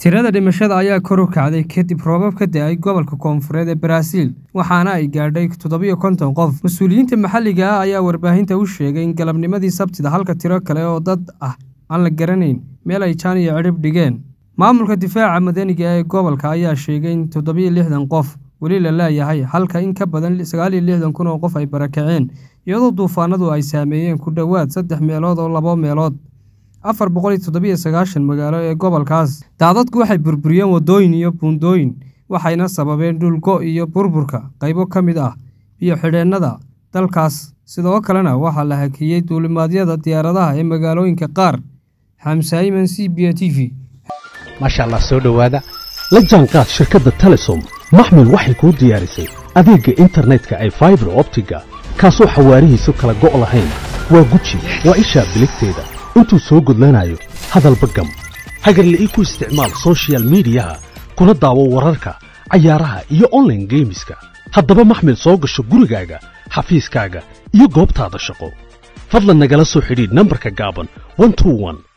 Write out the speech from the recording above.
tirada dhimashada ayaa kor u kacday kadib roobab ka da-ay gobolka koonfureed ee baraaziil waxaana ay gaadhay toddobiyo konton qof mas-uuliyiinta maxalliga ah ayaa warbaahinta u sheegay in galabnimadii sabtida halka tiro kale oo dad ah aan la garanayn meel ay jaan iyo cidhib dhigeen maamulka difaaca madaniga ee gobolka ayaa sheegay in toddobiyo lixdan qof weli la laayahay halka in ka badan sagaal iyo lixdan kun oo qof ay barakaceen iyadoo duufaanadu ay saameeyeen ku dhowaad saddex meelood oo labo meelood afar boqol iyo toddobiyo sagaashan magaalo ee gobolkaas daadadku waxay burburiyeen waddooyin iyo buundooyin waxayna sababeen dhulgo iyo burburka qaybo ka mid ah iyo xidheennada dalkaas sidoo kalena waxaa la hakiyey duulimaadyada diyaaradaha ee magaalooyinka qaar xamsaiman c b a t v maasha allah soo dhowaada la jaanqaad shirkadda telesom maxmil waxay kuu diyaarisay adeegga internetka ay faibar optiga kaasoo xawaarihiisu kala go' lahayn waa guji waa ishaa biligteeda intuu soo gudlanayo hadalba gam hagarle ii ku isticmaal sochial midiyaha kuna daawo wararka cayaaraha iyo onlaine geemiska haddaba maxmil soo gasho gurigaaga xafiiskaaga iyo goobtaada shaqo fadlan nagala soo xidhiidh nambarka gaaban